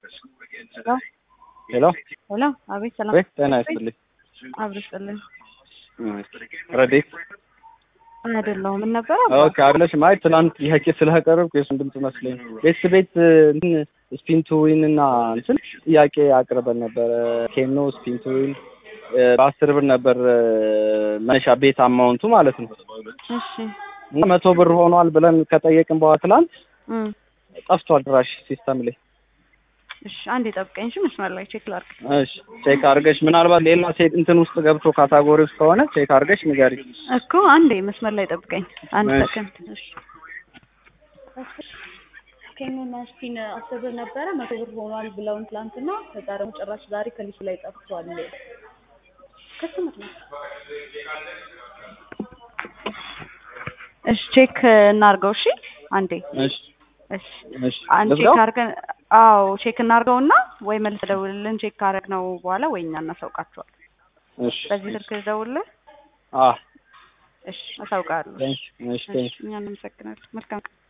ሄሎ ሄሎ፣ አቤት ሰላም ወይ ጤና ይስጥልኝ። አብርስጥልን ረዴት አይደለሁም። ምን ነበር? ኦኬ አለሽ ማይ ትናንት ጥያቄ ስለቀረብኩ የሱን ድምጽ መስለኝ ቤት ቤት እንትን ስፒን ቱ ዊን እና እንትን ጥያቄ አቅርበን ነበረ። ኬኖ ስፒን ቱ ዊን በአስር ብር ነበር መነሻ ቤት አማውንቱ ማለት ነው። እሺ እና መቶ ብር ሆኗል ብለን ከጠየቅን በኋላ ትናንት እም፣ ጠፍቷል ድራሽ ሲስተም ላይ። እሺ አንዴ ጠብቀኝ። እሺ መስመር ላይ ቼክ ላድርግ። እሺ ቼክ አድርገሽ ምናልባት ሌላ ሴት እንትን ውስጥ ገብቶ ካታጎሪ ውስጥ ከሆነ ቼክ አድርገሽ ንገሪ። እኮ አንዴ መስመር ላይ ጠብቀኝ። አንድ እሺ። ሰከንድ። እሺ ኬኖና ስፒን አስር ብር ነበረ መቶ ብር ሆኗል ብለውን ትላንትና፣ ከዛ ደግሞ ጭራሽ ዛሬ ከሊሱ ላይ ጠፍቷል። ከስምት ነው። እሺ ቼክ እናርገው። እሺ አንዴ እሺ እሺ እሺ አንድ ልዝጋው? ቼክ አድርገን አዎ ቼክ እናርገውና ወይ መልስ ደውልልን ቼክ ካረግነው በኋላ ወይ እኛ እናሳውቃቸዋል። እሺ በዚህ ስልክ ደውልልን። አ እሺ አሳውቃለሁ። ቴንክ እሺ እሺ ቴንክ እኛ እናመሰግናለን። መልካም ቀን